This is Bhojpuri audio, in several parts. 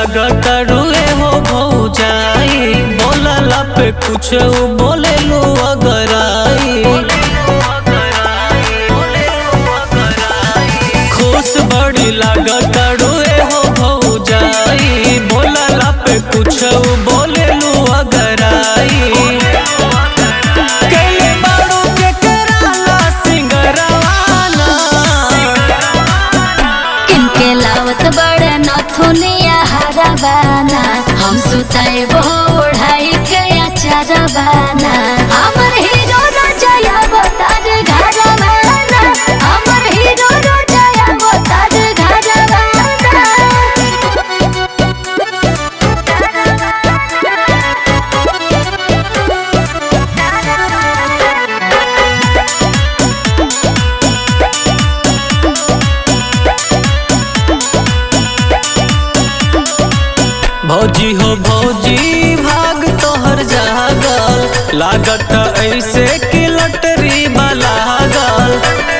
लागत रुए हो भौजाई बोलला पे कुछ बोले लो अगर आई खुश बड़ी लागत रुए हो भौजाई बोलला पे कुछ बोले लो अगर आई कैले बाड़ू के कराला सिंगरवाना किनके लावत बड़े नथुनिया हरबाना हम सुताए ओढ़ाई के अचरबाना हमर हीरो रजया बतार घरबाना हमर हीरो रजया बतार भौजी हो भौजी भाग तोहर जागल लागत ऐसे कि लटरी वाला गल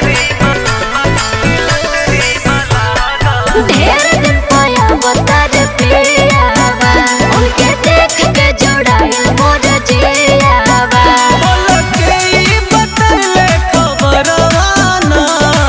ढेर दिन पाया बतार पियावा उनके देख के जुड़ाइल मोर जियावा पलके ई बतैले खबरवाना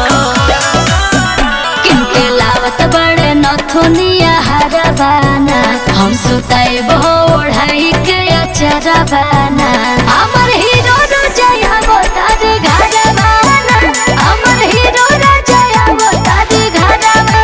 किनके लावत बड़े नथुनिया हरबाना हम सुताई ओढ़ाई के अचरबाना हमर हीरो रजया बतार घरबाना हमर हीरो रजया बतार घरबाना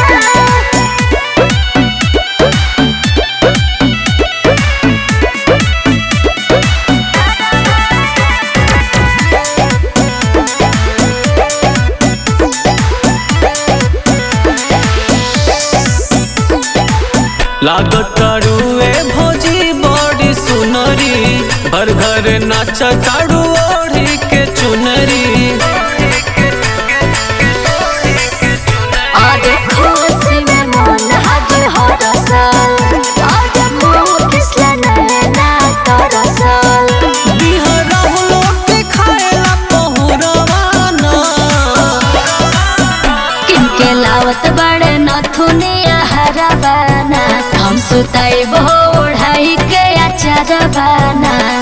लागत रुए भौजी बड़ी सुनरी भर घर नाच ताड़ू ओढ़ी के चुनरी आज खुशी में मन आज हरसल आज मुँह किसला नैना तरसल बिहरा लोग के खाएला पहुरवाना किनके लावत बड़े नथुनिया हरबाना हम सुताई ओढ़ाई के अचरबाना